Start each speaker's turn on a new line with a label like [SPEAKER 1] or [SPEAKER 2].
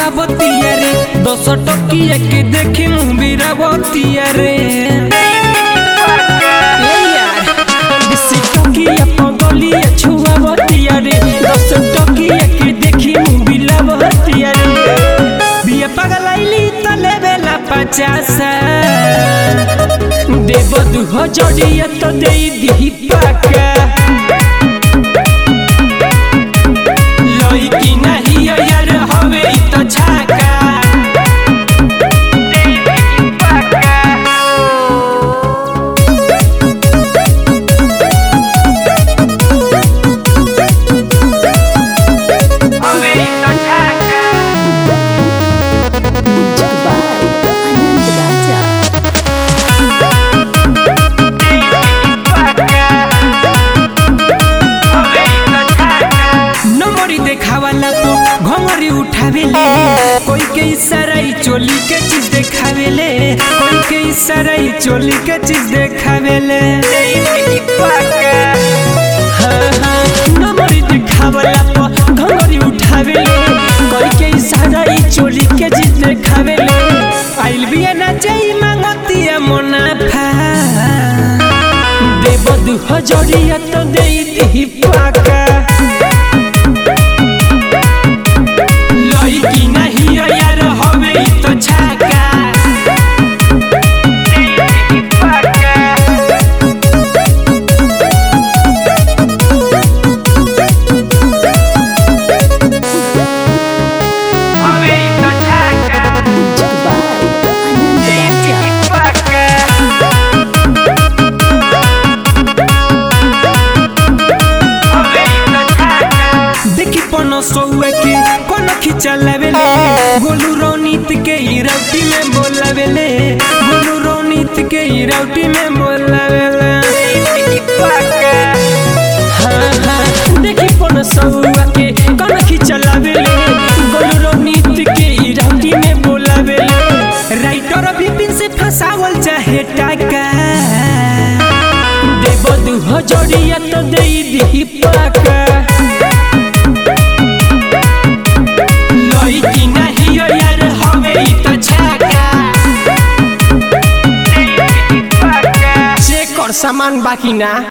[SPEAKER 1] छुआवतिया रे दस टकिया के देखी मुबिरावतिया रे ए यार बिसी टकिया पगलिया छुआवतिया रे दस टकिया के देखी मुबिरावतिया रे बिया पगलाइली त लेवेला पचासा देव दुह जड़िया तो दे दी पाका लइकी नाही यार हवे इ त छाका हवे इ त छाका
[SPEAKER 2] Dubai, Anand Raja.
[SPEAKER 1] नंबरी देखावाला तो घंगरी उठावेले कोई के इशारा ई चोली के चीज देखावेले कोई के इशारा ई चोली के चीज देखावेले हाँ, हाँ, नंबरी देखावाला तो घंगरी उठावेले कोई के इशारा ई चोली के चीज देखावेले आइल बिया ना जाई मांगतिया मुनाफा देव दुह जड़िया तो दे दी पाका लइकी नाही यार हवे इ त छाका हवे इ त छाका
[SPEAKER 2] Dubai, Anand Raja.
[SPEAKER 1] देखी पन सौए के कोन खिचलावेले गोलू रोनीत के ई राउटी में बोलावेले गोलू रोनीत के ई राउटी में बोलावेले हाँ, हाँ, देखी पन सौआ के कोन खिचलावेले गोलू रोनीत के ई राउटी में बोलावेले राइटर विपिन से फसावल चाहे टाका देव दुह जड़िया तो दे दी पाका लइकी नाही यार हवे इ त छाका चेक कर सामान बाकी ना